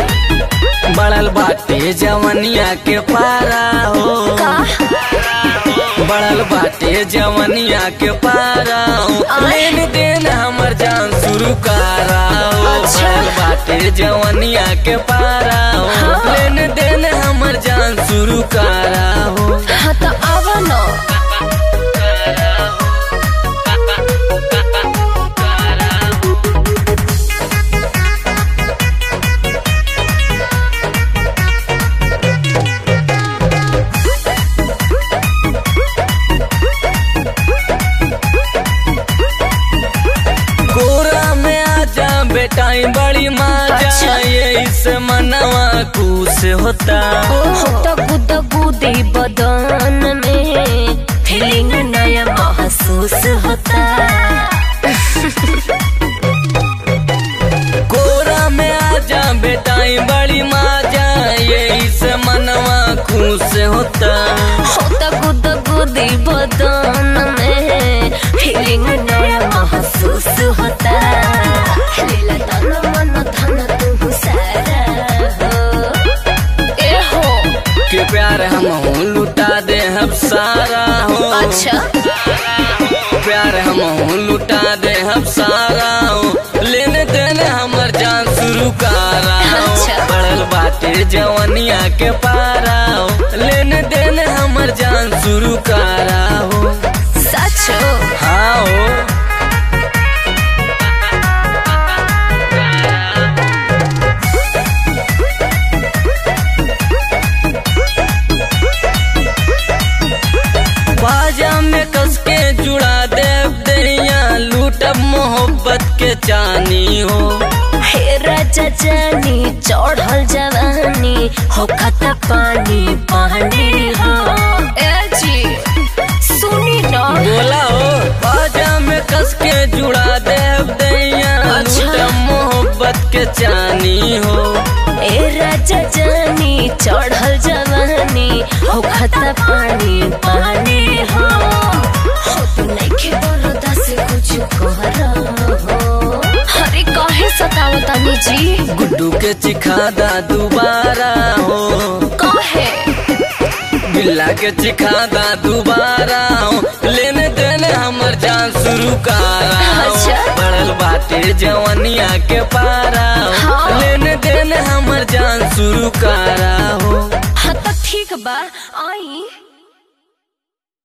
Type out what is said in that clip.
बढ़ल बाटे जवनिया के पारा हो का बढ़ल बाटे जवनिया के पारा हो आय। लेन देन हमर जान शुरू करा हो अच्छा। बढ़ल बाटे जवनिया के पारा हो हाँ। लेन देन हमर जान शुरू करा हो हाँ तो आवा न कोरा में आजा बेटाई बड़ी माजा अच्छा। ये इस मनवा खुश होता दगू दगू दे बदन में फीलिंग नया महसूस होता कोरा में आजा बेटाई बड़ी माजा ये इस मनवा खुश होता हो दगू दगू दे बदन में फीलिंग नया महसूस होता लीला तन मन धन तू सारा हो ए हो के प्यार हम हो लुटा दे हम सारा हो अच्छा प्यार हम हो लुटा दे हम सारा हो लेने देने हमर जान शुरू करा हो अच्छा। बढ़ल बाटे जवनिया के पारा हो लेने देने हमर जान शुरू करा हो सच हो हाँ हो बाजा में कस के जुड़ा देव दैया लूटब मोहब्बत के चानी हो हे राजा जानी चढ़ल जवानी हो खता पानी पानी हो ए जी सुनी न बोला हो बाजा में कस के जुड़ा देव दैया अच्छा। लूटब मोहब्बत के चानी हो ए राजा जानी चढ़ल जवानी हो खता पानी पानी हो हो तू नइखे बरदा से कुछ कर हो अरे काहे सतावतानी जी गुड्डू के चिखादा दोबारा हो काहे बिल्ला के चिखादा दोबारा हो लेने देने हमर जान शुरू करा हो अच्छा। बढ़ल बाटे जवनिया के पारा हो हाँ। लेने देने हमर जान शुरू करा हो हाँ तो ठीक बा आई